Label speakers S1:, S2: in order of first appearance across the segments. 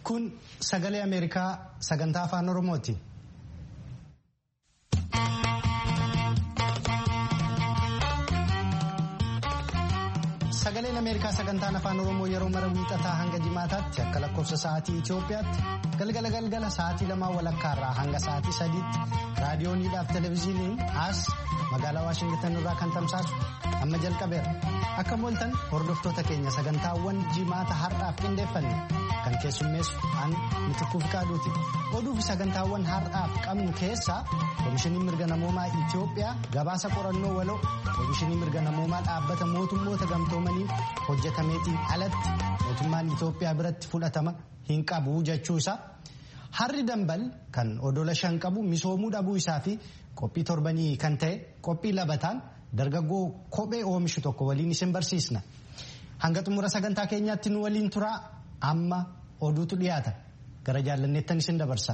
S1: Kun sagalee Ameerikaa sagantaa afaan Oromooti. Sagaleen Ameerikaa sagantaan afaan Oromoo yeroo mara wiixataa hanga jimaataatti akka lakkoofsa sa'aatii Itoophiyaatti galgala galgala sa'aatii lamaa walakkaarraa hanga sa'aatii sadiitti raadiyooniidhaaf televezyiiniin as magaalaa Waashingitan irraa kan tamsaasu amma jalqabeera. Akka mooltan hordoftoota keenya sagantaawwan jimaata har'aaf qindeeffanne kan keessummeessu an mitikkuuf qaaduuti. Oduu fi sagantaawwan har'aaf qabnu keessaa Komishinii Mirga Namoomaa Itoophiyaa gabaasa qorannoo waloo Komishinii Mirga Namoomaa dhaabbata mootummoota gamtoomaniin hojjetameetiin alatti mootummaan Itoophiyaa biratti fudhatama hin qabu jechuu isaa. Harri dambal kan odola shan qabu misoomuu dhabuu isaa fi qophii torbanii kan ta'e qophii labataan dargaggoo kophee oomishu tokko waliin isin barsiisna. Hanga xumura sagantaa keenyaatti nu waliin turaa amma oduutu dhiyaata. Gara jaallanneettan isin dabarsa.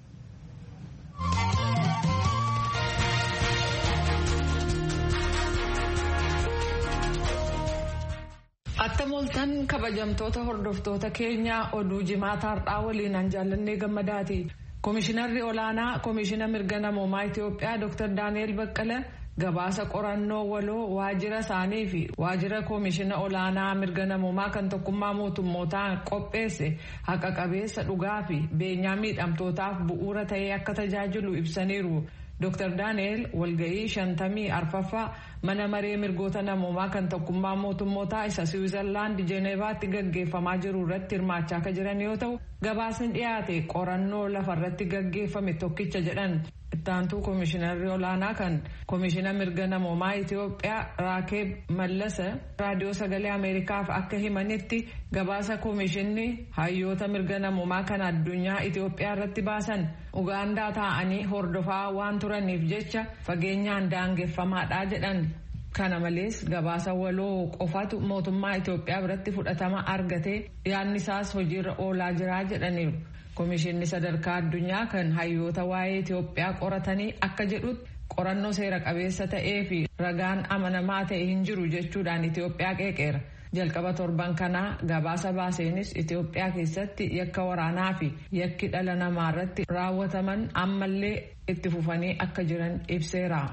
S2: Atta mooltan kabajamtoota hordoftoota keenyaa oduu jimaata har'aa waliin an jaallannee gammadaati. Komishinarri olaanaa Komishina Mirga Namoomaa Itoophiyaa Dr. Daani'el Baqqala gabaasa qorannoo waloo waajjira isaanii fi waajjira Komishina Olaanaa Mirga Namoomaa kan tokkummaa mootummootaan qopheesse haqa qabeessa dhugaa fi beenyaa miidhamtootaaf bu'uura ta'ee akka tajaajilu ibsaniiru. Dr. Daani'el walga'ii shantamii arfaffaa mana maree mirgoota namoomaa kan tokkummaa mootummootaa isa Siwiizerlaand Jeeneevaatti gaggeeffamaa jiru irratti hirmaachaa akka jiran yoo ta'u gabaasni dhiyaate qorannoo lafarratti gaggeeffame tokkicha jedhan ittaantuu koomishinarri olaanaa kan koomishina mirga namoomaa Itoophiyaa Raakeeb Mallasa raadiyoo sagalee Ameerikaaf akka himanitti gabaasa koomishinni hayyoota mirga namoomaa kan addunyaa Itoophiyaa irratti baasan Ugaandaa taa'anii hordofaa waan turaniif jecha fageenyaan daangeffamaadha jedhan. Kana malees gabaasa waloo qofatu mootummaa Itoophiyaa biratti fudhatama argatee yaadni isaas hojiirra oolaa jira jedhaniiru. Komishinni sadarkaa addunyaa kan hayyoota waa'ee Itoophiyaa qoratanii akka jedhutti qorannoo seera qabeessa ta'ee fi ragaan amanamaa ta'e hin jiru jechuudhaan Itoophiyaa qeeqeera. Jalqaba torban kanaa gabaasa baaseenis Itoophiyaa keessatti yakka waraanaa fi yakki dhala namaa irratti raawwataman ammallee itti fufanii akka jiran ibseera.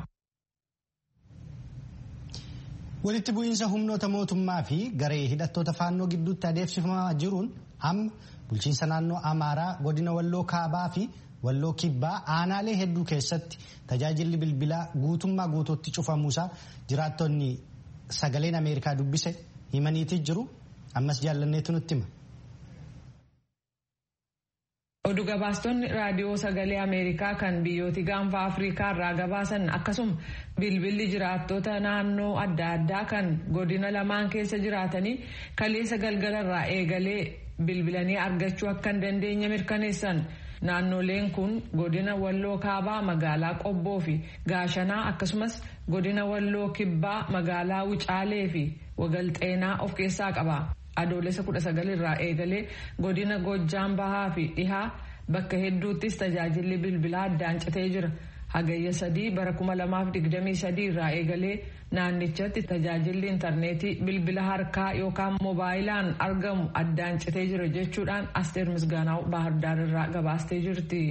S1: Walitti bu'iinsa humnoota mootummaa fi garee hidhattoota faannoo gidduutti adeemsifamaa jiruun amma bulchiinsa naannoo Amaaraa godina Walloo Kaabaa fi Walloo Kibbaa aanaalee hedduu keessatti tajaajilli bilbilaa guutummaa guutuutti cufamuusaa jiraattonni sagaleen Ameerikaa dubbise himaniitii jiru ammas jaallanneetu nutti hima.
S2: Oduu gabaastonni raadiyoo sagalee Ameerikaa kan biyyooti gaanfa Afrikaa irraa gabaasan akkasuma bilbilli jiraattota naannoo adda addaa kan godina lamaan keessa jiraatanii kaleessa galgala irraa eegalee bilbilanii argachuu akka hin dandeenye mirkaneessan. Naannoleen kun godina Walloo Kaabaa magaalaa Qobboo fi Gaashanaa akkasumas godina Walloo Kibbaa magaalaa Wucaalee fi Wagalxeenaa of keessaa qaba. Adoolessa kudha sagal irraa eegalee godina Gojjaan Bahaa fi Dhihaa bakka hedduuttis tajaajilli bilbilaa addaan citee jira. Hagayya sadii bara kuma lamaaf digdamii sadii irraa eegalee naannichatti tajaajilli intarneetii bilbila harkaa yookaan moobaayilaan argamu addaan citee jira jechuudhaan Asteer Misgaanaaw Baahirdaar irraa gabaastee jirti.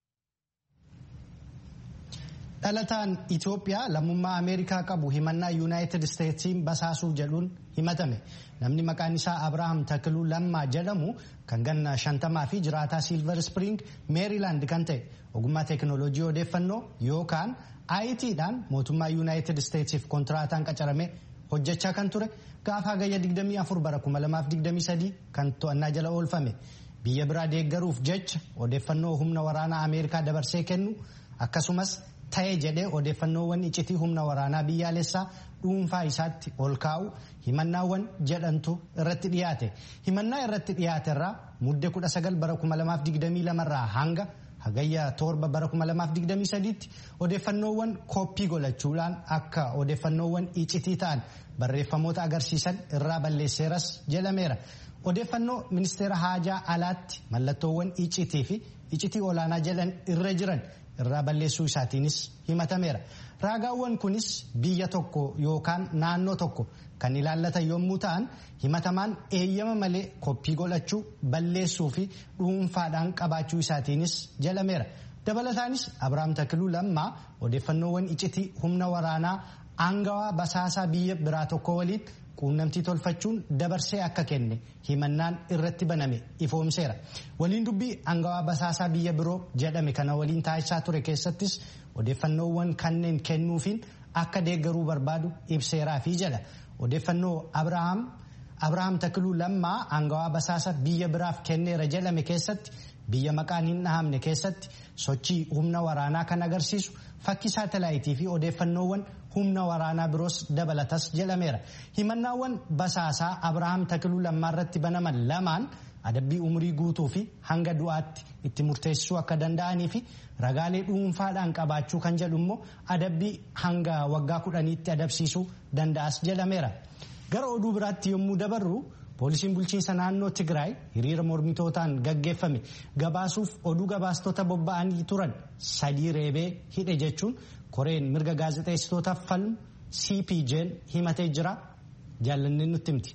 S1: Dhalataan Itoophiyaa lammummaa Ameerikaa qabu himannaa Yuunaayitid Isteetsiin basaasuuf jedhuun himatame. Namni maqaan isaa Abrahaam Takiluu Lammaa jedhamu kan ganna shantamaa fi jiraataa Silver Spring Meerilaand kan ta'e ogummaa teekinooloojii odeeffannoo yookaan IT'dhaan mootummaa Yuunaayitid Isteetsiif kontiraataan qacarame hojjechaa kan ture gaafa hagayya 24 bara 2023 kan to'annaa jala oolfame. Biyya biraa deeggaruuf jecha odeeffannoo humna waraanaa Ameerikaa dabarsee kennu akkasumas ta'ee jedhee odeeffannoowwan iccitii humna waraanaa biyyaalessaa dhuunfaa isaatti ol kaa'u himannaawwan jedhantu irratti dhiyaate himannaa irratti dhiyaate irraa muddee 19 bara 2022 irraa hanga hagayya torba bara 2023 tti odeeffannoowwan kooppii godhachuudhaan akka odeeffannoowwan iccitii ta'an barreeffamoota agarsiisan irraa balleesseeras jedhameera. Odeeffannoo ministeera haajaa alaatti mallattoowwan iccitii fi iccitii olaanaa jedhan irra jiran irraa balleessuu isaatiinis himatameera. Raagaawwan kunis biyya tokko yookaan naannoo tokko kan ilaallatan yommuu ta'an himatamaan eeyyama malee koppii godhachuu balleessuu fi dhuunfaadhaan qabaachuu isaatiinis jalameera. dabalataanis abrahaam takiluu lammaa odeeffannoowwan iccitii humna waraanaa aangawaa basaasaa biyya biraa tokko waliin quunnamtii tolfachuun dabarsee akka kenne himannaan irratti baname ifoomseera waliin dubbii aangawaa basaasaa biyya biroo jedhame kana waliin taasisaa ture keessattis odeeffannoowwan kanneen kennuufiin akka deeggaruu barbaadu ibseeraa fi jedha odeeffannoo abrahaam abrahaam takiluu lammaa aangawaa basaasa biyya biraaf kenneera jedhame keessatti biyya maqaan hin dhahamne keessatti sochii humna waraanaa kan agarsiisu fakkii saatalaayitii fi odeeffannoowwan humna waraanaa biroos dabalatas jedhameera himannaawwan basaasaa abrahaam takiluu lammaa irratti banaman lamaan adabbii umurii guutuu fi hanga du'aatti itti murteessisuu akka danda'anii fi ragaalee dhuunfaadhaan qabaachuu kan jedhu immoo adabbii hanga waggaa kudhaniitti adabsiisuu danda'as jedhameera gara oduu biraatti yommuu dabarru. poolisiin bulchiinsa naannoo tigraay hiriira mormitootaan gaggeeffame gabaasuuf oduu gabaastota bobba'anii turan sadii reebee hidhe jechuun koreen mirga gaazexeessitootaaf falmu cpj'n himatee jira jaallanneen nutti himti.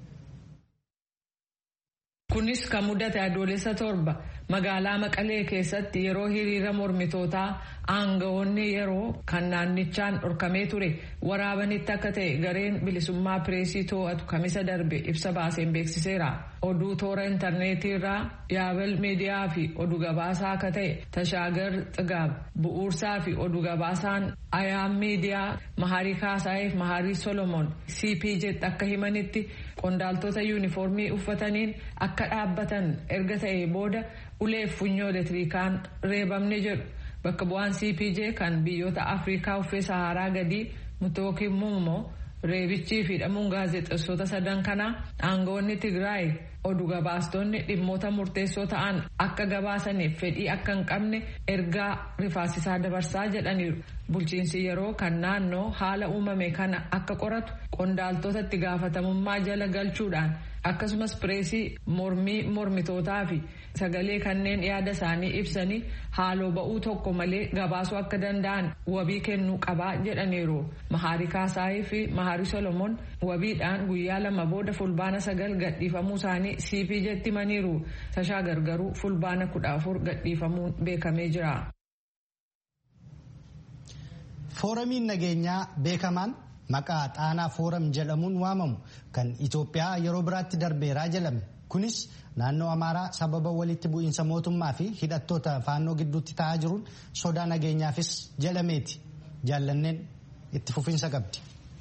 S2: kunis kan mudate adoolessa torba magaalaa maqalee keessatti yeroo hiriira mormitootaa aangawoonni yeroo kan naannichaan dhorkamee ture waraabanitti akka ta'e gareen bilisummaa pireesii to'atu kamisa darbe ibsa baaseen beeksiseera oduu toora intarneetii irraa yaabal miidiyaa fi oduu gabaasaa akka ta'e tashaagar xigaab bu'uursaa fi oduu gabaasaan ayaam miidiyaa maharii kaasaayif maharii solomoon cpj akka himanitti qondaaltota yuunifoormii uffataniin akka dhaabbatan erga ta'e booda uleef funyoo elektirikaan reebamne jedhu bakka bu'aan cpj kan biyyoota afrikaa uffee saharaa gadii mutookiin muummoo reebichii fi hidhamuun gaazexeessota sadan kanaa aangawoonni tigraay oduu gabaastonni dhimmoota murteessoo ta'an akka gabaasaniif fedhii akka hin qabne ergaa rifaasisaa dabarsaa jedhaniiru bulchiinsi yeroo kan naannoo haala uumame kana akka qoratu qondaaltota itti gaafatamummaa jala galchuudhaan akkasumas pireesii mormii mormitootaa fi sagalee kanneen yaada isaanii ibsanii haaloo ba'uu tokko malee gabaasuu akka danda'an wabii kennuu qabaa jedhaniiru mahaarii kaasaayii fi mahaarii solomoon wabiidhaan guyyaa lama booda fulbaana sagal gadhiifamuu isaanii cpj'tti himaniiru tashaa gargaruu fulbaana kudha afur gadhiifamuun beekamee jira.
S1: fooramiin nageenyaa beekamaan maqaa xaanaa fooram jedhamuun waamamu kan Itoophiyaa yeroo biraatti darbeeraa jedhame kunis naannoo Amaaraa sababa walitti bu'iinsa mootummaa fi hidhattoota faannoo gidduutti ta'aa jiruun sodaa nageenyaafis jedhameeti jaallanneen itti fufinsa qabdi.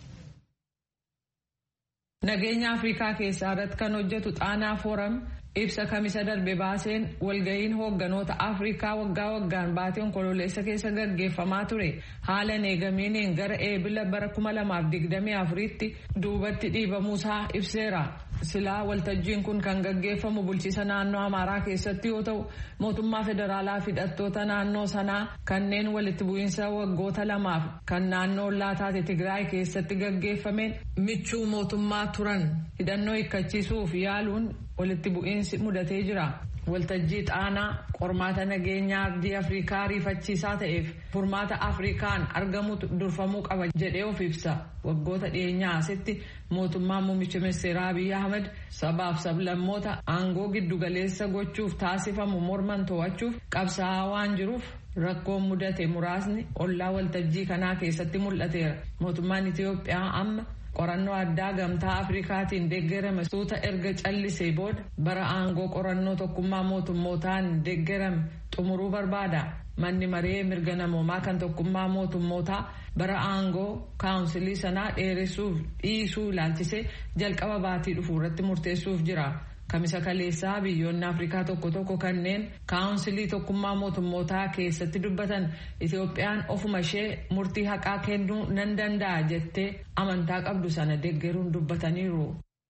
S2: Nageenya Afrikaa keessaa irratti kan hojjetu xaanaa fooram ibsa kamisa darbe baaseen walga'iin hoogganoota afrikaa waggaa waggaan baatii onkololeessa keessa gaggeeffamaa ture haala neegamiiniin gara eebila bara 2024tti duubatti dhiibamuusaa ibseera silaa waltajjiin kun kan gaggeeffamu bulchiisa naannoo amaaraa keessatti yoo ta'u mootummaa federaalaa fi hidhattoota naannoo sanaa kanneen walitti bu'iinsa waggoota lamaaf kan naannoo ollaa taate tigraay keessatti gaggeeffameen michuu mootummaa turan hidhannoo hiikkachiisuuf yaaluun walitti bu'iinsi mudatee jira. Waltajjii xaanaa qormaata nageenyaa ardii Afrikaa rifachiisaa ta'eef furmaata Afrikaan argamutu durfamuu qaba jedhee of ibsa. Waggoota dhiyeenyaa asitti mootummaan muummicha ministeeraa Abiy Ahmed sabaaf sablammoota aangoo giddugaleessa gochuuf taasifamu morman to'achuuf qabsaa'aa waan jiruuf rakkoon mudate muraasni ollaa waltajjii kanaa keessatti mul'ateera. Mootummaan Itiyoophiyaa amma qorannoo addaa gamtaa afrikaatiin deeggarame suuta erga callisee booda bara aangoo qorannoo tokkummaa mootummootaan deeggarame xumuruu barbaada manni maree mirga namoomaa kan tokkummaa mootummootaa bara aangoo kaawunsilii sanaa dheeressuuf dhiisuu ilaalchisee jalqaba baatii dhufu irratti murteessuuf jira. kamisa kaleessaa biyyoonni afrikaa tokko tokko kanneen kaawunsilii tokkummaa mootummootaa keessatti dubbatan itoophiyaan ofuma ishee murtii haqaa kennuu nan danda'a jettee amantaa qabdu sana deeggaruun dubbataniiru.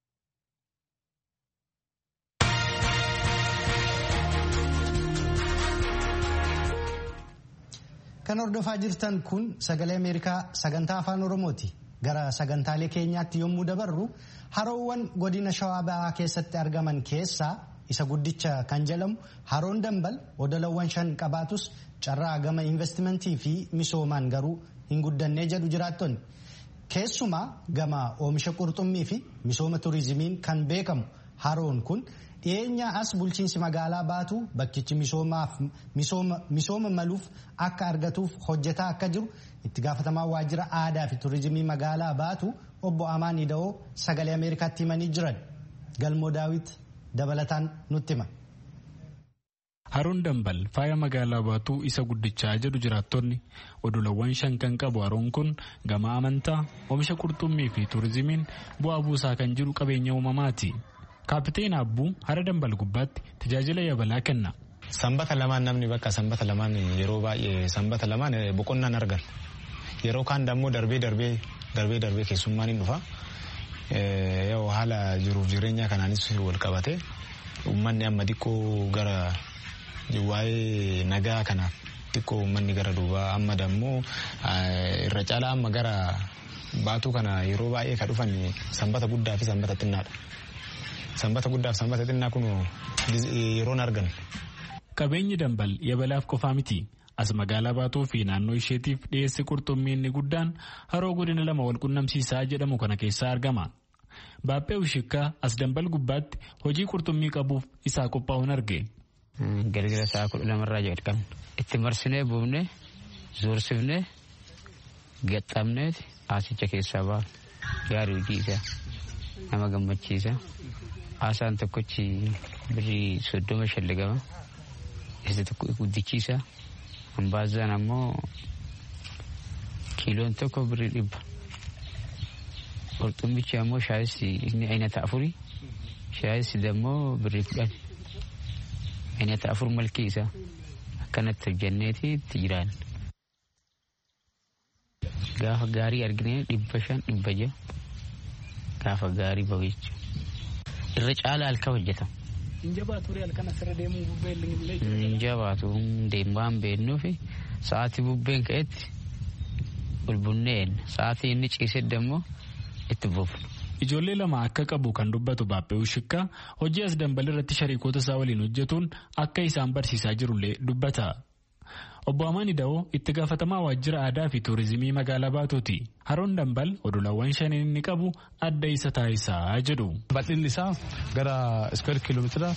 S1: kan hordofaa jirtan kun sagalee ameerikaa sagantaa afaan oromooti. gara sagantaalee keenyaatti yommuu dabarru haroowwan godina shawaa ba'aa keessatti argaman keessaa isa guddicha kan jedhamu haroon dambal odolawwan shan qabaatus carraa gama investimentii fi misoomaan garuu hin guddannee jedhu jiraattonni Keessumaa gama oomisha qurxummii fi misooma turizimiin kan beekamu haroon kun dhiyeenya as bulchiinsi magaalaa baatu bakkichi misooma maluuf akka argatuuf hojjetaa akka jiru itti gaafatamaa waajjira aadaa fi turizimii magaalaa baatu obbo Amaan Ida'oo sagalee Ameerikaatti himanii jiran galmoo daawit dabalataan nutti hima.
S3: Haroon dambal faaya magaalaa baatuu isa guddichaa jedhu jiraattonni odolawwan shan kan qabu haroon kun gama amantaa oomisha qurxummii fi turizimiin bu'aa buusaa kan jiru qabeenya uumamaati. Kaapiteen Abbuu hara dambal gubbaatti tajaajila yabalaa kenna.
S4: Sanbata lamaan namni bakka sanbata lamaan yeroo baay'ee sanbata lamaan boqonnaan argan. Yeroo kaan dammoo darbee darbee darbee darbee keessummaan hin dhufa. Yoo haala jiruuf jireenya kanaanis wal qabate uummanni amma xiqqoo gara waa'ee nagaa kanaaf xiqqoo uummanni gara duubaa amma dammoo irra caalaa amma gara baatuu kana yeroo baay'ee ka dhufan sanbata guddaa fi sanbata xinnaadha. Sanbata guddaa fi sanbata xinnaa kun yeroon argan.
S3: Qabeenyi dambal yabalaaf qofaa miti. As magaalaa baatuu fi naannoo isheetiif dhiyeessi qurxummii inni guddaan haroo godina lama wal qunnamsiisaa jedhamu kana keessaa argama. Baaphee Ushikkaa as dambal gubbaatti hojii qurxummii qabuuf isaa qophaa'uun arge.
S5: Galgala sa'a kudha lamarraa jalqabne itti marsinee buufnee zoorsifnee gaxxabnee asicha keessaa baafne gaarii hojii isaa nama gammachiisa. Haasaan tokkochi birrii soddoma shallagama. Isa tokko guddichiisa. Hambaazaan ammoo kiiloon tokko birrii dhibba. Qurxummichi ammoo shaayissi inni aynata afuri. Shaayissi dammoo birrii kudhan. Aynata afur malkii isaa akkanatti hojjanneeti itti jiraan. Gaafa gaarii argine dhibba shan dhibba jaha. Gaafa gaarii bahu jechuudha. irra caala halkan hojjetama.
S3: Injabaatu halkan asirra deemuu bubbeen illee.
S5: Injabaatu deemaan beennuu fi sa'aatii bubbeen ka'etti bulbunneen sa'aatii inni ciisee dammoo itti buufnu.
S3: Ijoollee lama akka qabu kan dubbatu Baaphee Ushikkaa hojii as dambal irratti shariikoota isaa waliin hojjetuun akka isaan barsiisaa jirullee dubbata. Obbo Amaan Ida'oo itti gaafatamaa waajjira aadaa fi tuurizimii magaalaa Baatuuti. Haroon dambal odolawwan shaniin inni qabu adda isa taasisaa jedhu.
S6: Bal'inni isaa gara iskweer kiiloomeetira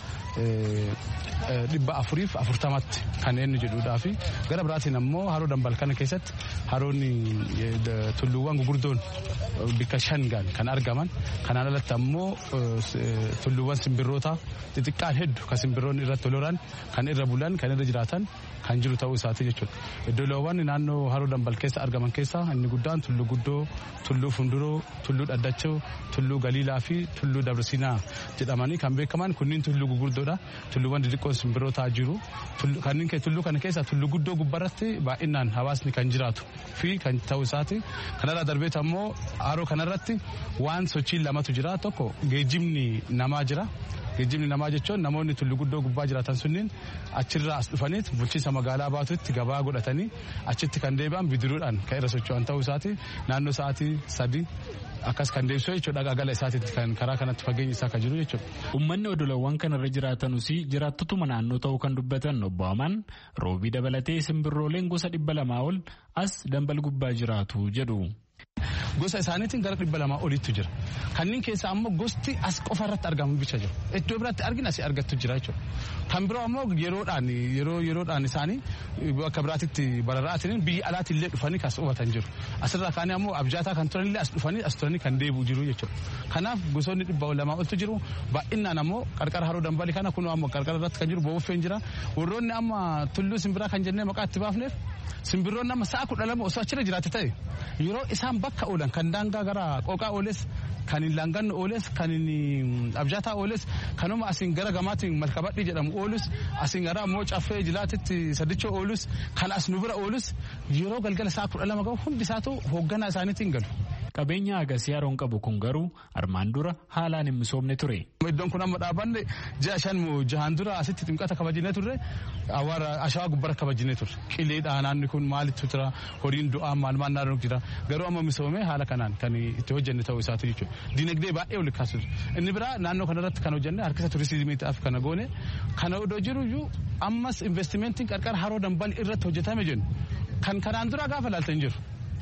S6: dhibba afuriif afurtamatti kan inni jedhudhaa fi gara biraatiin ammoo haroo dambal kana keessatti haroonni tulluuwwan gugurdoon bikka shan kan argaman kanaan alatti ammoo tulluuwwan simbirroota xixiqqaan hedduu kan simbirroonni irratti toloran kan irra bulan kan irra jiraatan kan jiru ta'uu isaati jechuudha. Iddoowwan naannoo haroo dambal keessa argaman keessaa inni guddaan tulluu guddoo, tulluu funduroo, tulluu dhaddachoo, tulluu galiilaa fi tulluu dabarsinaa jedhamanii kan beekaman kunniin tulluu gugurdoodha. Tulluuwwan xixiqqoon simbirrootaa jiru. Kanneen tulluu kana keessa tulluu guddoo gubbarratti baay'inaan hawaasni kan jiraatu fi kan ta'uu isaati. Kanarraa darbeet ammoo haroo kanarratti waan sochiin lamatu jira tokko geejjibni namaa jira. Geejjibni namaa jechuun namoonni tulluu guddoo gubbaa jiraatan sunniin achirraa as dhufaniit bulchiinsa magaalaa baatutti gabaa godhatanii achitti kan deebi'an bidiruudhaan kan irra socho'an ta'uu isaati naannoo sa'aatii sadii akkas kan deebisuu jechuudha gagala isaatiitti kan karaa kanatti fageenyi isaa kan jiru jechuudha.
S3: Uummanni odolawwan kanarra jiraatanus jiraattotuma naannoo ta'uu kan dubbatan obbo Amaan roobii dabalatee simbirrooleen gosa dhibba lamaa ol as dambal gubbaa jiraatu jedhu.
S6: Gosa isaaniitiin gara dhibba lamaa oliitu jira. Kanneen keessaa ammoo gosti as qofa irratti argamu bicha jiru. Iddoo biraatti argina asii argattu jira jechuudha. Kan biroo ammoo yeroodhaan yeroo yeroodhaan isaanii bakka biraatitti barara'atanii biyya alaatti illee dhufanii kas qubatan jiru. Asirraa kaanii ammoo abjaataa kan turanillee as dhufanii as turanii kan deebi'u jiru jechuudha. Kanaaf gosoonni dhibba lamaa oltu jiru. Baay'inaan ammoo qarqara haroo dambalii kana kun ammoo qarqara irratti kan jiru booffeen jira. Warroonni amma tulluu simbiraa kan jennee maqaa itti baafneef simbirroonni amma sa'a kudha lama osoo achirra jiraate ta'e yeroo isaan bakka oolan kan daangaa gara qooqaa ooles kan hin laanganne ooles kan hin abjaataa ooles kanuma asiin gara gamaatiin malkabadhii jedhamu oolus asiin gara ammoo caffee jilaatitti saddichoo oolus kan as nu bira oolus yeroo galgala sa'a kudha lama gahu hundi isaatu hoogganaa isaaniitiin galu.
S3: Qabeenya agasii haroon qabu kun garuu armaan dura haalaan hin misoomne ture.
S6: Iddoon kun amma dhaabanne ji'a shan jahaan dura asitti ximqata kabajinee turre awwaara ashawaa gubbara kabajinee turre qileedha naanni kun maalittu jira horiin du'aa maal maal naannoo jira garuu amma misoomee haala kanaan kan itti hojjenne ta'uu isaati jechuudha. Dinagdee baay'ee ol kaasutu. Inni biraa naannoo kanarratti kan hojjenne harkisa turizimiitiif kana goone kana odoo jiru iyyuu ammas investimentiin qarqara haroo dambal irratti hojjetame jennu kan kanaan dura gaafa laaltan jiru.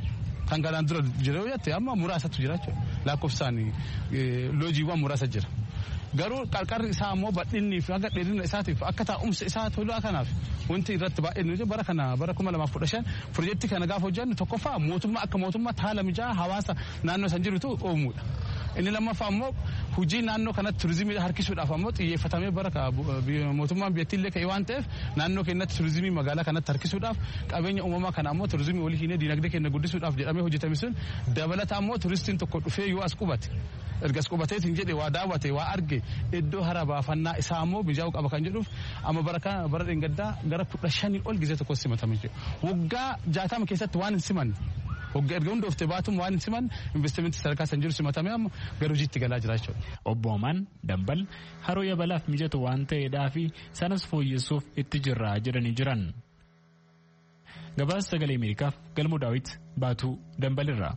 S6: kan kanaan dura jira yoo jette amma muraasatu jira jechuudha lakkoofsaan loojiiwwan muraasa jira. Garuu qarqarri isaa immoo bal'inni fi hanga dheerina isaatiif akka taa'umsa isaa tolaa kanaaf wanti irratti baay'ee nuti bara kana bara kuma lamaaf kudha shan pirojektii kana gaafa hojjannu tokkoffaa mootummaa akka mootummaa haala mijaa'aa hawaasa naannoo san jirutu uumuudha. Inni lammaffaa immoo hojii naannoo kanatti turizimii harkisuudhaaf ammoo xiyyeeffatamee bara mootummaan biyyattiillee ka'e waan ta'eef naannoo keenyatti turizimii magaalaa kanatti harkisuudhaaf qabeenya uumamaa kana ammoo turizimii walii hiinee diinagdee keenya guddisuudhaaf jedhamee hojjetame sun dabalataa ammoo turistiin tokko dhufee yoo as qubate ergas qubateetiin jedhe waa daawwate waa arge iddoo hara baafannaa isaa ammoo mijaa'uu qaba kan jedhuuf amma bara kana bara dheengaddaa gara kudha shanii ol gizee tokko simatame jechuudha. Waggaa jaatama keessatti waan hin simanne Hogga erga hundooftee baatuun waan hin siman investimentii sadarkaa san jiru simatamee amma gara hojiitti galaa jira jechuudha.
S3: Obbo Omaan Dambal haroo yabalaaf mijatu waan ta'eedhaa fi sanas fooyyessuuf itti jirraa jedhanii jiran. Gabaasa sagalee Ameerikaaf galmoo daawwit baatuu Dambalirraa.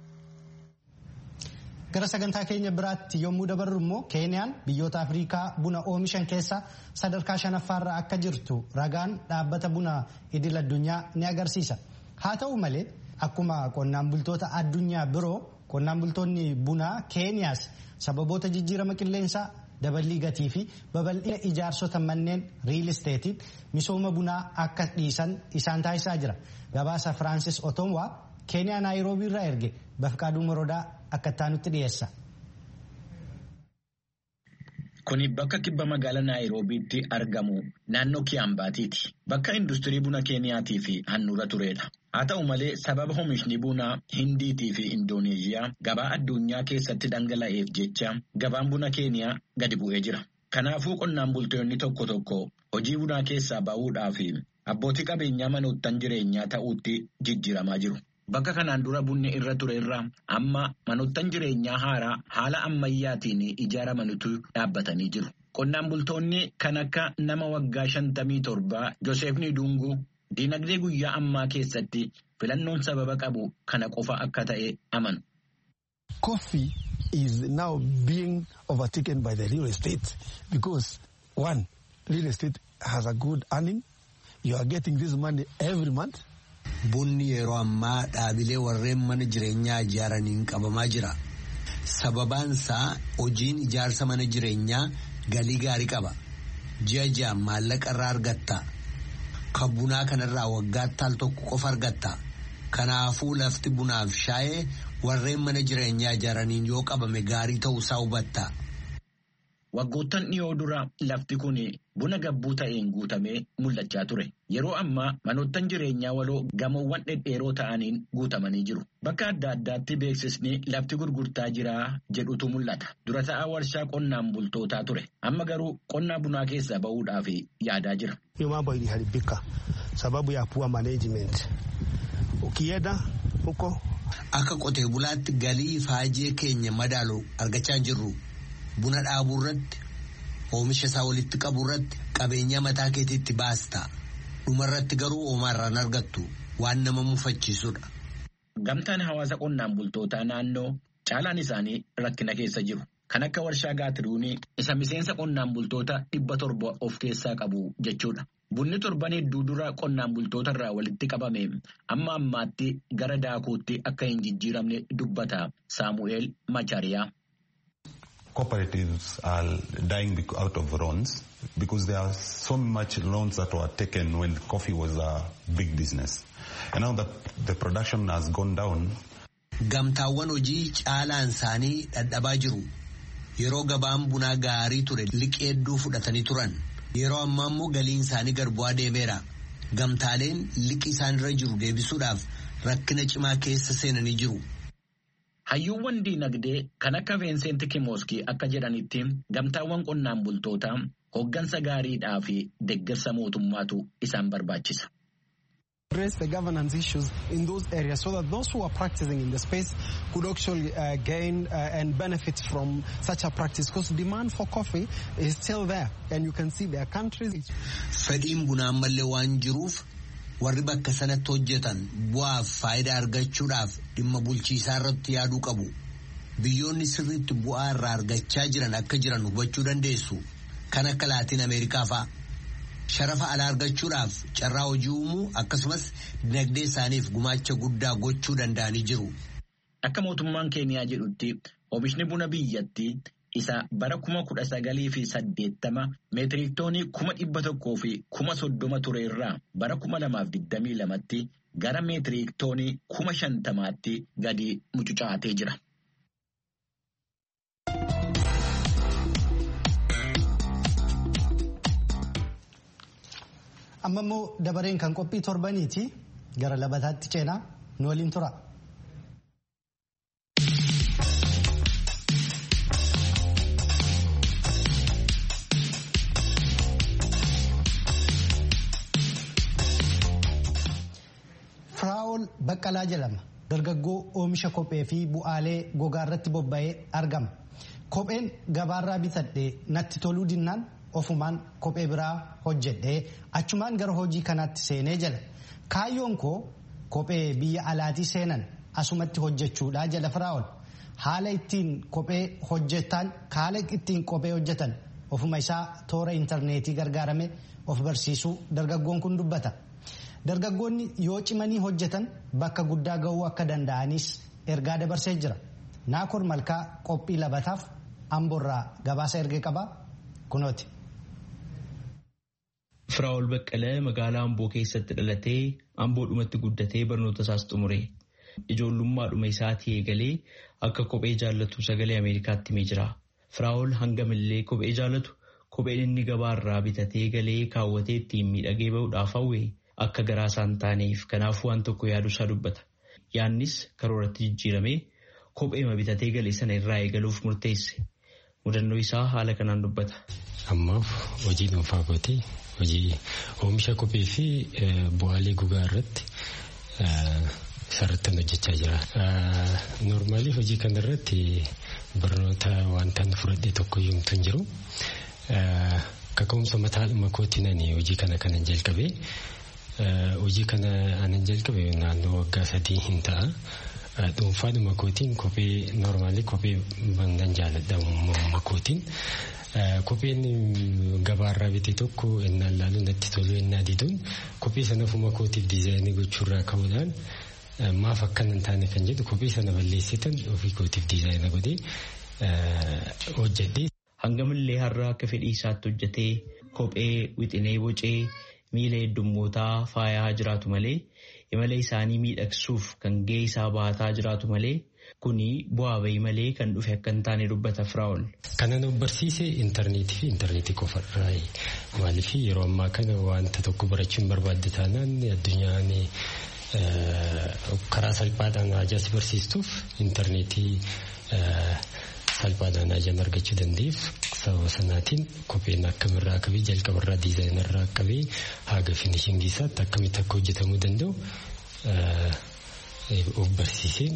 S1: Gara sagantaa keenya biraatti yommuu dabarru immoo Keeniyaan biyyoota Afrikaa buna oomishan keessa sadarkaa shanaffaarra akka jirtu ragaan dhaabbata buna idil addunyaa ni agarsiisa. Haa ta'u malee akkuma qonnaan bultoota addunyaa biroo qonnaan bultoonni bunaa Keeniyaas sababoota jijjiirama qilleensaa daballii gatii fi babal'ina ijaarsota manneen riil isteetiin misooma bunaa akka dhiisan isaan taasisaa jira. Gabaasa Firaansis Otomwaa Keeniyaa Naayiroobii irraa erge Bafqaaduu Morodaa akka taanutti dhiyeessa.
S7: Kuni bakka kibba magaalaa Naayiroobiitti argamu naannoo Kiyaambaatiiti. Bakka industirii buna Keeniyaatii fi handhuura turedha. Haa ta'u malee sababa oomishni bunaa Hindiitii fi Indooneeziyaa gabaa addunyaa keessatti dhangala'eef jecha gabaan buna Keeniyaa gadi bu'ee jira. Kanaafuu qonnaan bultoonni tokko tokko hojii bunaa keessaa ba'uudhaa fi abbootii qabeenyaa manoottan jireenyaa ta'uutti jijjiiramaa jiru. Bakka kanaan dura bunni irra ture irraa amma manoottan jireenyaa haaraa haala ammayyaatiin ijaaramanitu dhaabbatanii jiru. Qonnaan bultoonni kan akka nama waggaa shantamii torbaa Joseef Nidunguu diinagdee guyyaa ammaa keessatti filannoon sababa qabu kana qofa akka ta'e amanu.
S8: Coffee is now being overtaken by the real estate because one, real estate has a good earning. You are getting this money every month.
S9: Bunni yeroo ammaa dhaabilee warreen mana jireenyaa ijaaraniin qabamaa jira. Sababaan isaa hojiin ijaarsa mana jireenyaa galii gaarii qaba. Ji'a ji'aan maallaqa irraa argatta. Kan bunaa kanarraa waggaatti al tokko qofa argatta. Kanaafuu lafti bunaaf shaayee warreen mana jireenyaa ijaaraniin yoo qabame gaarii ta'uusaa hubatta.
S7: Waggoottan dhiyoo dura lafti kun buna gabbuu ta'een guutamee mul'achaa ture. Yeroo ammaa manoottan jireenyaa waloo gamoowwan dhedheeroo ta'aniin guutamanii jiru. Bakka adda addaatti beeksisni lafti gurgurtaa jiraa jedhutu mul'ata. Dura ta'aa warshaa qonnaan bultootaa ture. Amma garuu qonnaa bunaa keessaa ba'uudhaaf yaadaa jira.
S8: Mambo iliharibika sababu ya poor management. Ukienda huko
S9: Akka qotee bulaatti galii faajee keenya madaalu argachaa jirru. Buna dhaabuu irratti oomisha isaa walitti qabuu irratti qabeenya mataa keetiitti baasta. Dhumarratti garuu oomaarraan argattu waan nama mufachiisudha.
S7: Gamtaan hawaasa qonnaan bultootaa naannoo caalaan isaanii rakkina keessa jiru. Kan akka warshaa gaatiruunii isa miseensa qonnaan bultoota dhibba torba of keessaa qabu jechuudha. Bunni torban hedduu dura qonnaan bultoota irraa walitti qabame amma ammaatti gara daakuutti akka hin jijjiiramne dubbata Saamu'eel Machaariyaa.
S10: cooperatives are dying out of loans because there are so much loans that were taken when coffee was a big business. And now that the production has gone down.
S9: Gamtaawwan hojii caalaan isaanii dhadhabaa jiru. Yeroo gabaan bunaa gaarii ture liqii hedduu fudhatanii turan. Yeroo ammaa immoo galiin isaanii gad bu'aa deemeera. Gamtaaleen liqii isaanirra jiru deebisuudhaaf rakkina cimaa keessa seenanii jiru.
S7: Hayyuuwwan diinagdee kan akka Veenseent Kimooskii akka jedhanitti gamtaawwan qonnaan bultootaa hoggansa gaariidhaa fi deeggarsa mootummaatu isaan barbaachisa.
S11: address the governance issues in those areas so that those who are practicing in the space could actually uh, gain uh, and benefit from such a practice because demand for coffee is still there and you can see there are countries.
S9: Fedhiin bunaa ammallee waan jiruuf warri bakka sanatti hojjetan bu'aaf faayidaa argachuudhaaf dhimma bulchiisaa irratti yaaduu qabu. Biyyoonni sirriitti bu'aa irraa argachaa jiran akka jiran hubachuu dandeessu. Kan akka Laatiin Ameerikaa fa'a. sharafa alaa argachuudhaaf carraa hojii uumuu akkasumas dinagdee isaaniif gumaacha guddaa gochuu danda'anii jiru.
S7: Akka mootummaan Keeniyaa jedhutti oomishni buna biyyattii isa bara kuma kudha sagalii fi saddeettama meetiriiktoonii kuma dhibba tokkoo fi kuma soddoma ture irraa bara kuma lamaaf digdamii lamatti gara meetiriiktoonii kuma shantamaatti gadi mucucaatee jira.
S1: amma immoo dabareen kan qophii torbaniiti gara labataatti ceenaa nu waliin tura. Firaa'ol Baqqalaa jedhama. Dargaggoo oomisha kophee fi bu'aalee gogaa irratti bobba'ee argama. Kopheen gabaarraa bitadhee natti toluu dinnaan ofumaan kophee biraa hojjedhee achumaan gara hojii kanaatti seenee jala kaayyoon koo kophee biyya alaatii seenan asumatti hojjechuudha jala firaa'ol haala ittiin kophee hojjetan haala ittiin kophee hojjetan ofuma isaa toora intarneetii gargaarame of barsiisuu dargaggoon kun dubbata dargaggoonni yoo cimanii hojjetan bakka guddaa ga'uu akka danda'anis ergaa dabarsee jira naakor malkaa qophii labataaf amboorraa gabaasa ergee qaba kunooti.
S12: Firaa'ol Baqqalee magaalaa Amboo keessatti dhalatee Amboodhumatti guddatee barnoota isaas xumure. Ijoollummaadhuma isaatii eegalee akka kophee jaallatu sagalee Ameerikaatti himee jira. Firaa'ol hangamillee kophee jaallatu kopheen inni gabaarraa bitatee galee kaawwatee ittiin miidhagee bahuudhaaf hawwe akka garaa isaan taaneef kanaafuu waan tokko yaaduusaa dubbata. Yaannis karooratti jijjiiramee kopheema bitatee galee sana irraa eegaluuf murteesse. Mudannoo isaa haala kanaan dubbata.
S13: Ammaaf hojii dhuunfaa kootee hojii oomisha kophee fi bu'aalee gogaa irratti sarartan hojjechaa jira. Noormaalii hojii kana irratti barnoota wanta fudhadhee tokko yoomtu hin jiru. Kaka'umsa mataadhuma kootiin hojii kana kanan jalqabee hojii kana anan jalqabe naannoo waggaa sadii hin ta'a. Dhuunfaadhuma kootiin kophee noormaalii kophee bandan jaaladha uumama kootiin. Kopheen gabaarraa bite tokko innaan laaluun natti tolu innaa diduun kophee sana ofuma kootiif diizaayinii gochuurraa ka'uudhaan maaf akkana hin taane kan jedhu kophee sana balleessitan ofii kootiif diizaayina godhee hojjedhee.
S12: Hangamillee har'a akka fedhii isaatti hojjetee kophee wixinee bocee miila heddummootaa faayaa jiraatu malee imala isaanii miidhagsuuf kan gahee isaa baataa jiraatu malee. Kuni bu'aa bahii malee kan dhufe akka hin taane dubbata Firaa'ol.
S13: Kana nu barsiise intarneetii fi intarneetii qofarraa maaliif yeroo ammaa kana wanta tokko barachuun barbaadde taanaan addunyaan karaa salphaadhaan hajaas barsiistuuf intarneetii salphaadhaan hajaan argachuu dandeef sababa sanaatiin kopheen akkamirraa qabee jalqabarraa diizaayinarraa qabee haga finishingii isaatti akkamitti akka hojjetamuu danda'u of barsiiseen.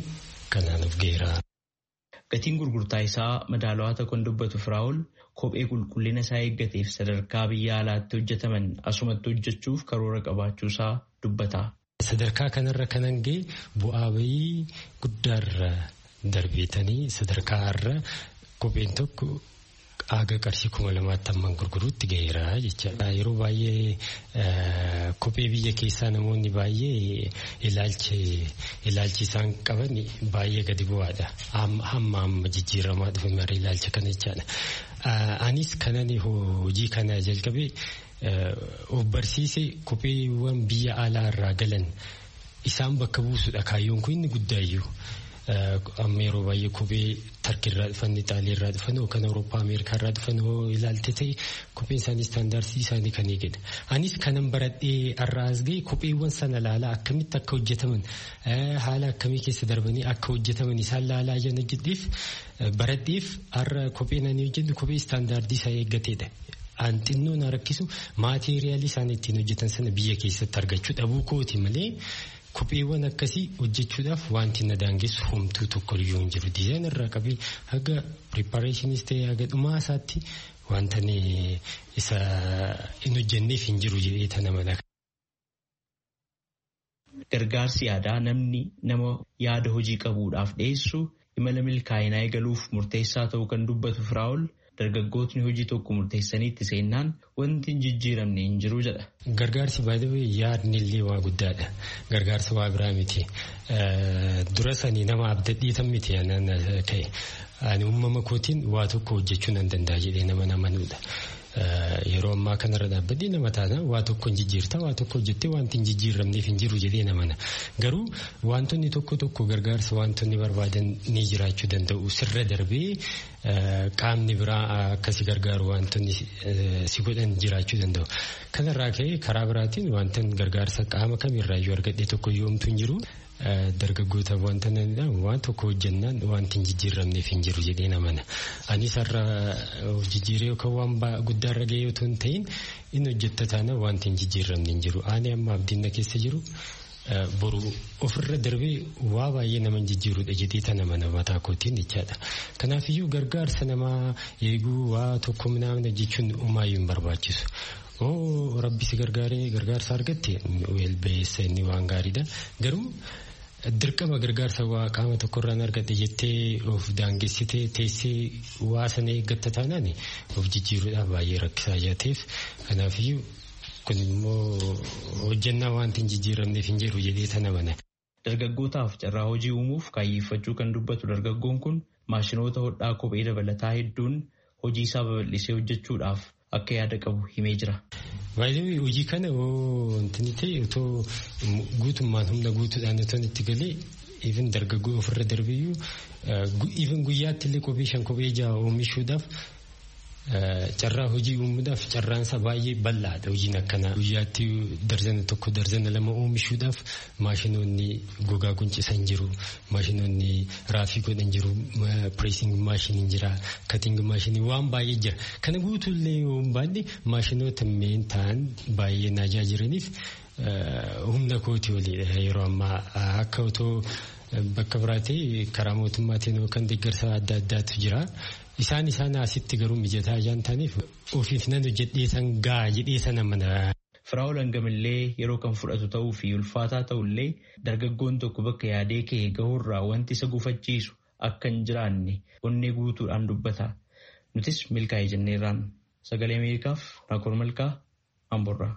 S12: Gatiin gurgurtaa isaa madaalawaa ta'uu kan dubbatu Firaa'ol kophee qulqullina isaa eeggateef sadarkaa biyya alaatti hojjetaman asumatti hojjechuuf karoora qabaachuu isaa dubbata.
S13: Sadarkaa kanarra kanan ga'e bu'aa bahii guddaarra darbeetanii sadarkaa irra kopheen tokko haga qarshii kuma lamaatti hamman gurguruutti ga'eera jechaadha. Yeroo baay'ee kophee biyya keessaa namoonni baay'ee ilaalchi isaan qaban baay'ee gadi bu'aadha. Hamma amma jijjiiramaa dhufe marii ilaalcha kana jechaadha. Anis kanan hojii kana jalqabee of barsiise kopheewwan biyya alaa irraa galan isaan bakka buusudha kaayyoon kun inni guddaayyuu. amma yeroo baay'ee kophee tarkii irraa dhufan ixaalii irraa dhufan kan awurooppaa ameerikaa irraa dhufan ilaalte ta'e kopheen isaanii istaandaarsii isaanii kan eegedha. Anis kanan baradhee har'a as ga'e kopheewwan sana laalaa akkamitti akka hojjetaman haala akkamii keessa darbanii akka hojjetaman isaan laalaa jiran hojjedheef baradheef har'a kopheen ani hojjedhu kophee istaandaardii isaa eeggatedha. An xinnoo na rakkisu maateeriyaalii isaan ittiin hojjetan sana biyya keessatti argachuu dhabuu kooti malee. Kopheewwan akkasii hojjechuudhaaf wanti na daangessu homtuu tokko iyyuu hin jiru. Dizaayinii irraa qabee haga piripareeshiniis ta'ee haga dhumaa isaatti wanta isa hin hojjenneef hin jiru jedhee tana mala.
S12: Gargaarsi yaadaa namni nama yaada hojii qabuudhaaf dhiyeessu imala milkaa'inaa eegaluuf murteessaa ta'uu kan dubbatu Firaa'ol dargaggootni hojii tokko murteessanii itti seennaan wanti hin jijjiiramne hin jiru jedha.
S13: Gargaarsi baay'ee yaadni illee waa guddaadha. Gargaarsa waa biraa miti. Dura sanii nama abdadhiitan miti ka'e. Ani uumama kootiin waa tokko hojjechuu nan danda'a jedhee nama namanudha. Yeroo ammaa kanarra dhaabbadhee nama taana waa tokko hin jijjiirta waa tokko hojjettee wanti hin jijjiiramneef hin jiru jedhee namana. Garuu wantoonni tokko tokko gargaarsa wantoonni barbaadan ni jiraachuu danda'u sirra darbee qaamni biraa akkasi gargaaru wantoonni si godhan jiraachuu danda'u. Kanarraa ka'ee karaa biraatiin wantoonni gargaarsa qaama kamirraayyuu argadhe tokko yoomtu hin jiru. dargaggoota wanta waan tokko hojjennaan wanti hin jijjiiramneef hin jiru jedhee namana. Anis har'a jijjiiree yookaan waan guddaarra gahee otoo hin ta'in inni hojjetta taana wanti hin jijjiiramne hin jiru. Ani amma abdiin keessa jiru boru ofirra darbee waa baay'ee nama jijjiirudha jedhee tana mana mataa kootiin jechaadha. Kanaafiyyuu gargaarsa namaa eeguu waa tokko minamna jechuun umaayyuu hin barbaachisu. Oo rabbi si gargaaree gargaarsa argatte beessa inni waan gaariidha. Garuu dirqama gargaarsa waa qaama tokkorraan argadhe jettee of daangessitee teessee waa sana eeggatta taanaan of jijjiiruudhaaf baay'ee rakkisaa jaateef kanaafiyyuu kun immoo hojjannaa wanti hin jijjiiramneef hin jiru jedhee tana mana.
S12: Dargaggootaaf carraa hojii uumuuf kaayyeffachuu kan dubbatu dargaggoon kun maashinoota hodhaa kophee dabalataa hedduun hojii isaa babal'isee hojjechuudhaaf akka yaada qabu himee jira.
S13: Baay'ee hojii kana wanti ta'e otoo guutummaan humna guutuudhaan otoo itti galee even dargaggoo ofirra darbiyyuu even guyyaatti illee kophee shan kophee jaha oomishuudhaaf carraa hojii uumuudhaaf carraansa baay'ee bal'aadha hojiin akkanaa guyyaatti darzana tokko darzana lama oomishuudhaaf maashinoonni gogaa guncisan jiru maashinoonni raafii godhan jiru pireesing maashiniin jira kating maashinii waan baay'ee jira kana guutuullee yoo baadhe maashinoota meen ta'an baay'ee naajaa jiraniif humna kootii oliidha yeroo ammaa akka otoo bakka biraatee karaa mootummaatiin yookaan deeggarsa adda addaatu jira. Isaan isaan asitti garuu mijataa isaan ta'aniif ofiif nan hojjedhee san gaa jedhee sana mana.
S12: Firaa'ol hangamillee yeroo kan fudhatu ta'uu fi ulfaataa ta'ullee dargaggoon tokko bakka yaadee ka'e gahurraa wanti isa gufachiisu akka hin jiraanne onnee guutuudhaan dubbata. Nutis milkaa'ee jenneerraan sagalee Ameerikaaf Naakoor Malkaa Amborraa.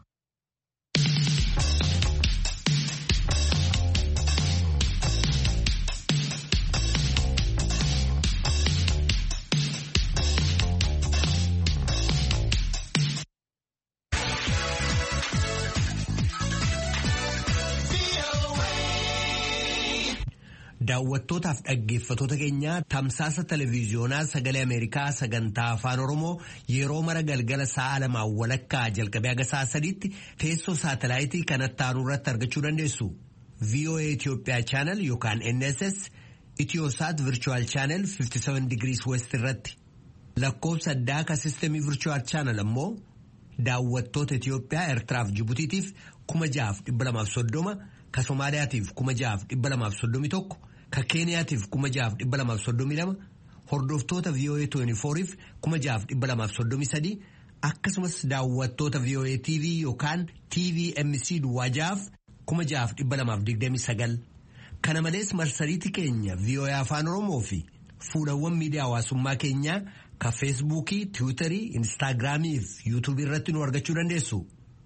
S9: Daawwattootaaf dhaggeeffatoota keenya tamsaasa televiiziyoonaa sagalee Ameerikaa sagantaa afaan Oromoo yeroo mara galgala sa'a lamaan walakkaa jalqabee haga sa'a sadiitti teessoo saatalaayitii kanatti aanu irratti argachuu dandeessu. VOA Itoophiyaa chaanal yookaan NSS Itiyoosaat Virchuwal chaanal 57 digirii West irratti. Lakkoofsa addaa ka sistemii Virchuwal chaanal ammoo daawwattoota Itiyoophiyaa Eertiraaf Jibutiitiif kuma jahaaf dhibba lamaaf soddoma ka Somaaliyaatiif kuma jahaaf dhibba lamaaf soddomi tokko ka Keeniyaatiif kuma jahaaf dhibba lamaaf soddomi lama hordoftoota VOA 24f kuma jahaaf dhibba lamaaf soddomi sadii akkasumas daawwattoota VOA TV yookaan TVMC duwwaa jahaaf kuma jahaaf dhibba lamaaf digdami sagal kana malees marsariitii keenya VOA afaan Oromoo fi fuulawwan miidiyaa hawaasummaa keenyaa ka feesbuukii tiwiitarii instaagiraamii fi yuutuubii irratti nu argachuu dandeessu.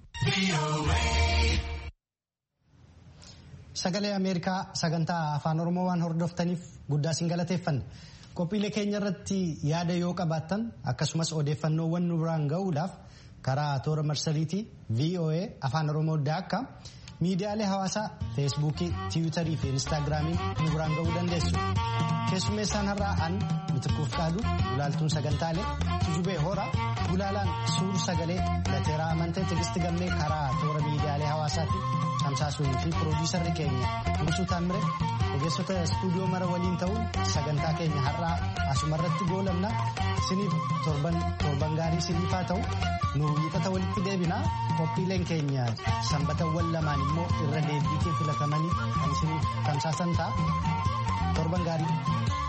S1: Sagalee Ameerikaa sagantaa afaan Oromoo waan hordoftaniif guddaa isin galateeffanna. Qophiilee keenya irratti yaada yoo qabaattan akkasumas odeeffannoowwan nu biraan gahuudhaaf karaa toora marsariitii VOA afaan Oromoo daakka miidiyaalee hawaasaa feesbuukii tiwiitarii fi instaagiraamiin nu biraan gahuu dandeessu. Keessummeessaan har'aa an mitikkuuf qaadu gulaaltuun sagantaalee tujubee hora gulaalaan suur sagalee lateeraa amantee tigisti gammee karaa toora miidiyaalee hawaasaatti tamsaasuun fi piroodiisarri keenya Nugusuu Taamire ogeessota istuudiyoo mara waliin ta'uun sagantaa keenya har'aa asumarratti goolabna siniif torban gaarii siniif haa ta'u nu wiixata walitti deebinaa qophiileen keenya sanbatawwan lamaan immoo irra deebiitiin filatamanii kan siniif tamsaasan ta'a torban gaarii.